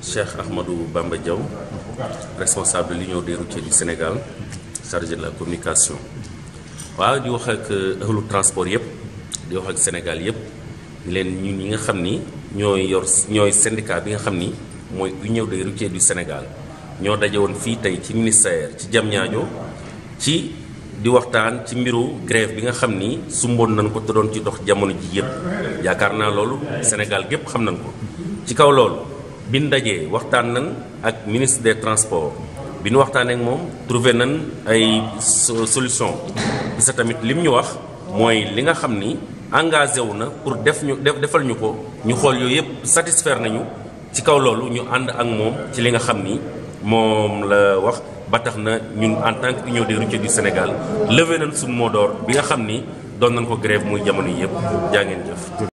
Cheikh Ahmadou Bamba Diaw responsable de l'Union des routiers du Sénégal chargé de la communication waaw di wax ak ahlu transport yëpp di wax ak Sénégal yëpp di leen ñun ñi nga xam ni ñooy yor ñooy syndicat bi nga xam ni mooy Union des routiers du Sénégal ñoo daje woon fii tey ci ministère ci Diamniadio ci di waxtaan ci mbiru grève bi nga xam ni sumboon nañ ko te doon ci dox jamono ji yëpp yaakaar naa loolu Sénégal gépp xam nañ ko ci kaw loolu bi ñu dajee waxtaan nañ ak ministre des transports bi ñu waxtaanee ak moom trouvé nañ ay solution bi sa tamit lim ñu wax mooy li nga xam ni engagé wu na pour def ñu def defal ñu ko ñu xool yooyu yëpp satisfaire nañu ci kaw loolu ñu ànd ak moom ci li nga xam ni moom la wax ba tax na ñun en tant que union des routiers du Sénégal levé nañ suñu mot d'ordre bi nga xam ni doon nañ ko grève muy jamono yëpp jaa ngeen jëf.